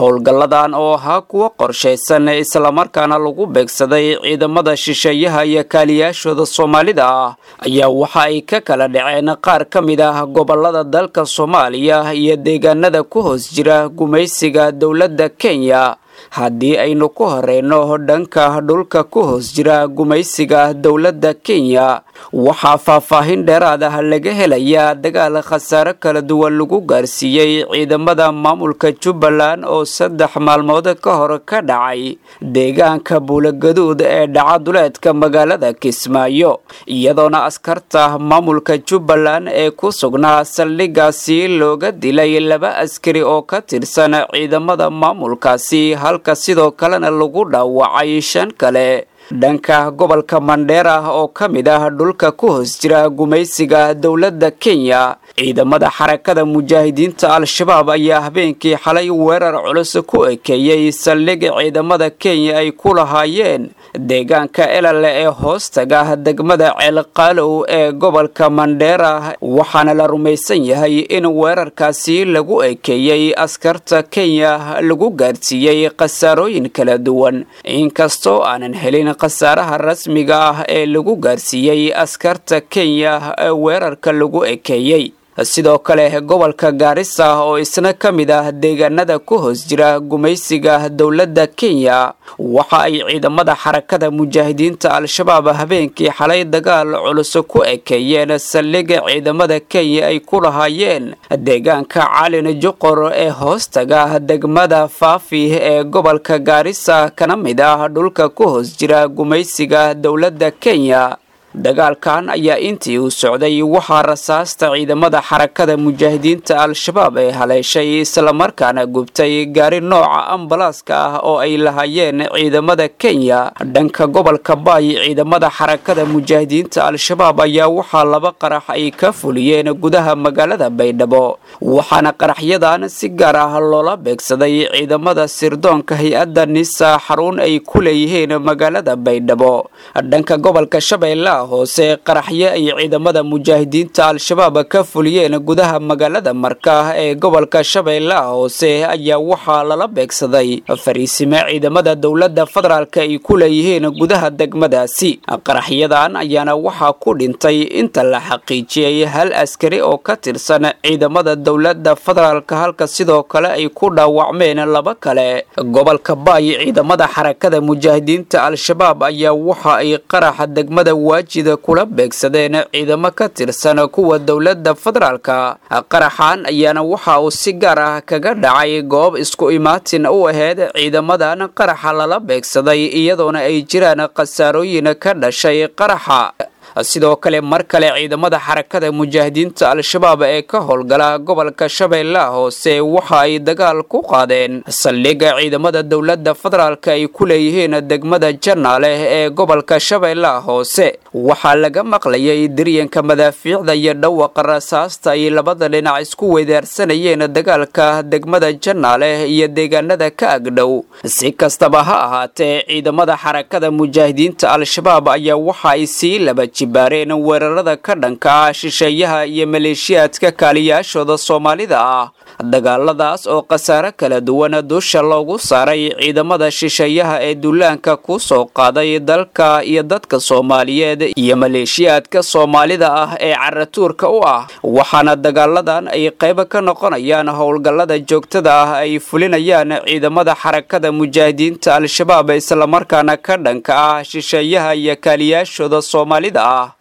howlgalladan oo ahaa kuwo qorshaysan islamarkaana lagu beegsaday ciidamada shisheeyaha iyo kaaliyaashooda soomaalida ah ayaa waxa ay ka kala dhaceen qaar ka mid ah gobolada dalka soomaaliya iyo deegaanada ku hoos jira gumaysiga dowladda kenya haddii aynu ku horeyno dhanka dhulka ku hoos jira gumaysiga dowladda kenya waxaa faahfaahin dheeraad ah laga helayaa dagaal khasaare kala duwan lagu gaarsiiyey ciidamada maamulka jubbaland oo saddex maalmood ka hor ka dhacay deegaanka buulagaduud ee dhaca duleedka magaalada kismaayo iyadoona askarta maamulka jubbaland ee ku sugnaa saldhigaasi looga dilay laba askari oo ka tirsan ciidamada maamulkaasi halka sidoo kalena lagu dhaawacay shan kale dhanka gobolka mandheera oo ka mid ah dhulka ku hoos jira gumaysiga dowladda kenya ciidamada xarakada mujaahidiinta al-shabaab ayaa habeenkii xalay weerar culus ku ekeeyey saldhig ciidamada kenya ay ku lahaayeen deegaanka elale ee hoostaga degmada ceelqaalow ee gobolka mandheera waxaana la rumaysan yahay in weerarkaasi lagu ekeeyey askarta kenya lagu gaarsiiyey khasaarooyin kala duwan inkastoo aanan helin khasaaraha rasmiga ah ee lagu gaarsiiyey askarta kenya ee weerarka lagu ekeeyey sidoo kale gobolka gaarisa oo isna ka mid ah deegaanada ku hoos jira gumaysiga dowladda kenya waxa ay ciidamada xarakada mujaahidiinta al-shabaab habeenkii xalay dagaal culus ku ekeeyeen saldhiga ciidamada kenya ay ku lahaayeen deegaanka calin juqor ee hoostaga degmada faafi ee gobolka gaarisa kana mid ah dhulka ku hoos jira gumaysiga dowladda kenya dagaalkan ayaa intii uu socday waxaa rasaasta ciidamada xarakada mujaahidiinta al-shabaab ee haleeshay islamarkaana gubtay gaari nooca ambalaaska ah oo ay lahaayeen ciidamada kenya dhanka gobolka baay ciidamada xarakada mujaahidiinta al-shabaab ayaa waxaa laba qarax ay ka fuliyeen gudaha magaalada baydhabo waxaana qaraxyadan si gaar ah loola beegsaday ciidamada sirdoonka hay-adda nisa xarun ay ku leeyihiin magaalada baydhabo dhanka gobolka shabeella hoose qaraxyo ay ciidamada mujaahidiinta al-shabaab ka fuliyeen gudaha magaalada marka ee gobolka shabeellaha hoose ayaa waxaa lala beegsaday fariisime ciidamada dowladda federaalk ay ku leeyihiin gudaha degmadaasi qaraxyadan ayaana waxaa ku dhintay inta la xaqiijiyey hal askari oo ka tirsan ciidamada dowladda federaalk halka sidoo kale ay ku dhaawacmeen laba kale gobolka baay ciidamada xarakada mujaahidiinta al-shabaab ayaa waxa ay qaraxa degmada waajida kula beegsadeen ciidamo ka tirsan kuwa dowladda federaalka qaraxan ayaana waxa uu si gaar ah kaga dhacay goob isku imaatin u aheyd ciidamadan qaraxa lala beegsaday iyadoona ay jiraan khasaarooyin ka dhashay qaraxa sidoo kale mar kale ciidamada xarakada mujaahidiinta al-shabaab ee ka howlgala gobolka shabeellaha hoose waxa ay dagaal ku qaadeen saldhiga ciidamada dowladda federaalk ay ku leeyihiin degmada janaale ee gobolka shabeellaha hoose waxaa laga maqlayay diryanka madaafiicda iyo dhawaqa rasaasta ay labada dhinac isku weydaarsanayeen dagaalka degmada janaale iyo deegaanada ka agdhow si kastaba ha ahaatee ciidamada xarakada mujaahidiinta al-shabaab ayaa waxa ay sii laba jibaareen weerarada ka dhanka ah shisheeyaha iyo maleeshiyaadka kaaliyaashooda soomaalida ah dagaaladaas oo khasaare kala duwan dusha loogu saaray ciidamada shisheeyaha ee duulaanka ku soo qaaday dalka iyo dadka soomaaliyeed iyo maleeshiyaadka soomaalida ah ee caratuurka u ah waxaana dagaaladan ay qayb ka noqonayaan howlgallada joogtada ah ay fulinayaan ciidamada xarakada mujaahidiinta al-shabaab islamarkaana ka dhanka ah shisheeyaha iyo kaaliyaashooda soomaalida ah